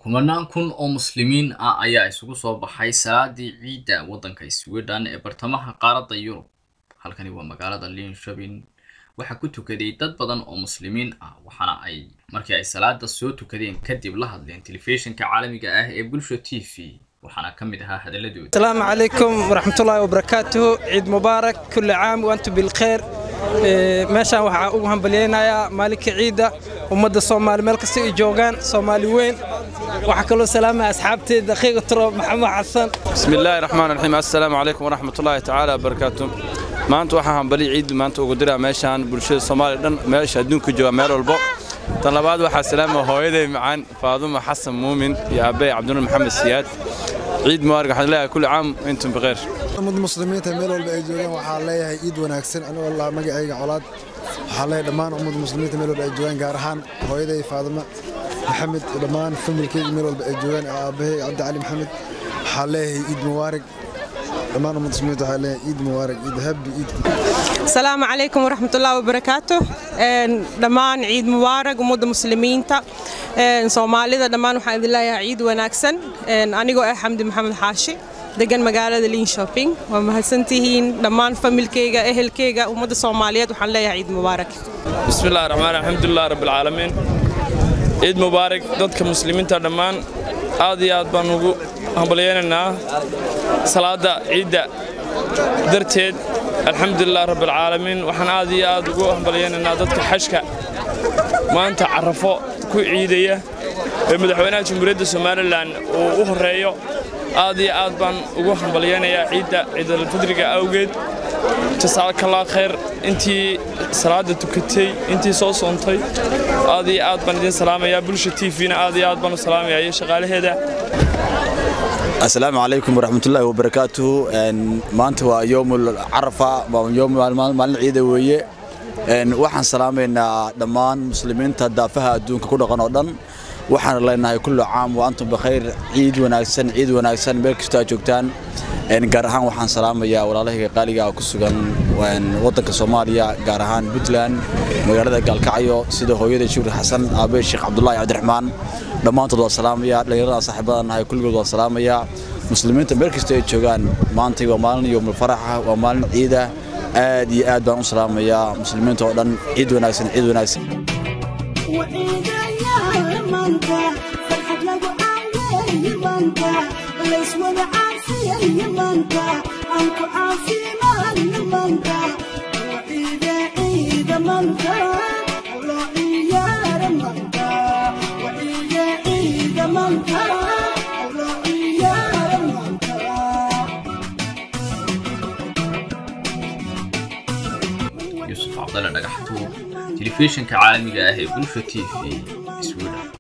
kumanaan kun oo muslimiin ah ayaa isugu soo baxay salaadii ciidda waddanka sweden ee bartamaha qaaradda yurub halkani waa magaalada linshobin waxaa ku tukaday dad badan oo muslimiin ah waxaana ay markii ay salaada soo tukadeen kadib la hadleen telefishinka caalamiga ah ee bulsha t v waxaana ka mid ahaa hadaladooda السلام عليكم ورحمة الله وبركاته عيد مبارك كل عام وأنتم بالخير إيه، meeshaan waxaa ugu hambalyeynayaa maalinka ciidda ummadda soomaali meel kasta ay joogaan soomaali weyn waxaa kaloo salaamaya asxaabteeda akhiiga turo maxamed xasan بسم الله الرحمن الرحيم السلام عليكم ورحمة الله تعالى وبركاته maanta waxaan hambali ciid maanta ugu diraa meeshaan bulshada Soomaaliya dhan meesha adduunka jooga meel walbo tan labaad waxaa salaama hooyaday macaan Faaduma Xasan Muumin iyo aabay Cabdullah Maxamed Siyaad ciid mubarak waxaan leeyahay kulli caam intum bikhair ummad muslimiinta meel walba ay joogaan waxaa leeyahay ciid wanaagsan anigoo la magacayga colaad waxaa leeyahay dhammaan ummad muslimiinta meel walba ay joogaan gaar ahaan hooyaday faadima maxamed iyo dhammaan familkeyga meel walba ay joogaan aabbahay cabdi cali maxamed waxaa leeyahay ciid mubaarak dhammaan ummad muslimiinta waxaa leeyahay ciid mubaarak ciid habi ciid asalaamu calaykum waraxmatullaahi wabarakaatu Een, dhammaan ciid mubaarak ummadda muslimiinta een, soomaalida dhammaan waxaan idin leeyahay ciid wanaagsan Een, anigoo ah xamdi maxamed xaashi degan magaalada liin shopping waa mahadsantihiin dhammaan familkeyga ehelkeyga ummadda soomaaliyeed waxaan leeyahay ciid mubaarak بسم الله الرحمن الرحيم الحمد لله رب العالمين ciid mubaarak dadka muslimiinta dhammaan aad iyo aad baan ugu hambalyeynaynaa salaada ciidda darteed alxamdulilah rabb alcaalamiin waxaan aad iyo aad ugu hambalyeynaynaa dadka xashka maanta carafo ku ciidaya ee madaxweynaha jamhuuriyadda somalilan uu u horeeyo aad iyo aad baan ugu hambalyeynayaa ciidda ciidalfidriga awgeed jasaakallah khayr intii salaada tukatay intii soo soontay aad iyo aad baan idin salaamayaa bulsha t v-na aad iyo aad baan u salaamayaa iyo shaqaalaheeda asalaamu calaykum waraxmatullaahi wabarakaatuhu Een, maanta waa yoomul carafa waa yoom maalin ciida weeye Een, waxaan salaamaynaa dhammaan muslimiinta daafaha adduunka ku dhaqan oo dhan waxaan leenahay kullu caam wa antum bikhayr ciid wanaagsan ciid wanaagsan meel kastoo aad joogtaan Een, gaar ahaan waxaan salaamayaa walaalahayga qaaliga ah ku sugan een, waddanka soomaaliya gaar ahaan puntland magaalada gaalkacyo sida hooyada shukri xasan aabe sheekh cabdulaahi cabdiraxmaan dhammaantood waa salaamaya dhallinyarada saaxiibadan nahay kulligood waa salaamaya muslimiinta meel kasta ay joogaan maantay waa maalin yowmul faraxa waa maalin ciida aad iyo aad baan u salaamayaa muslimiinta oo dhan ciid wanaagsan ciid wanaagsan yuusuf cabdalle dhagaxtuur telefishinka caalamiga ah ee bulsha t v sweden